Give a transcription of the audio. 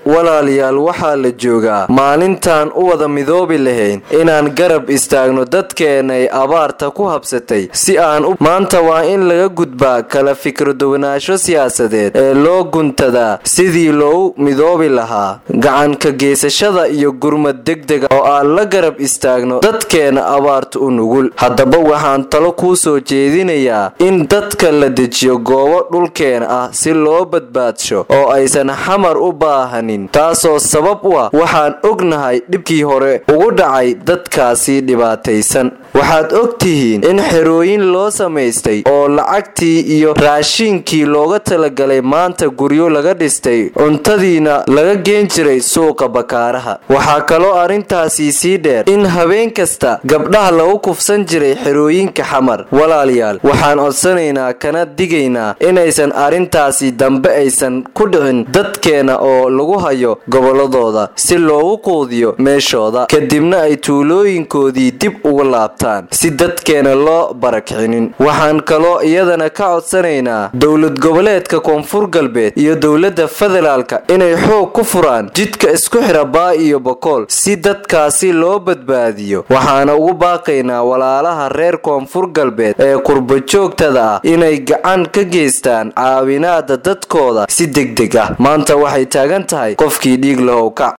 walaalayaal waxaa la joogaa maalintaan u wada midoobi lahayn inaan garab istaagno dadkeenay abaarta ku habsatay si aan u maanta waa in laga gudbaa kala fikradowanaasho siyaasadeed ee loo guntadaa sidii loogu midoobi lahaa gacanka geysashada iyo gurmad degdega oo aan la garab istaagno dadkeena abaarta u nugul haddaba waxaan talo kuu soo jeedinayaa in dadka la dejiyo goobo dhulkeena ah si loo badbaadsho oo aysan xamar u baahanin taasoo sabab u ah waxaan ognahay dhibkii hore ugu dhacay dadkaasi dhibaataysan waxaad og tihiin in xerooyin loo samaystay oo lacagtii iyo raashiinkii looga talagalay maanta guryo laga dhistay cuntadiina laga geen jiray suuqa bakaaraha waxaa kaloo arrintaasii sii dheer in habeen kasta gabdhaha lagu kufsan jiray xerooyinka xamar walaalayaal waxaan codsanaynaa kana digaynaa inaysan arrintaasi dambe aysan ku dhicin dadkeena oo lagu hayo gobolladooda si loogu quudiyo meeshooda kadibna ay tuulooyinkoodii dib uga laabtaan si dadkeena loo barakicinin waxaan kaloo iyadana ka codsanaynaa dowlad goboleedka koonfur galbeed iyo dowladda federaalka inay xoog ku furaan jidka isku xira baa iyo bokool si dadkaasi loo badbaadiyo waxaana ugu baaqaynaa walaalaha reer koonfur galbeed ee qurbajoogtada ah inay gacan ka geystaan caawinaada dadkooda si degdeg ah maanta waxay taagan tahay qofkii dhiig lahow kac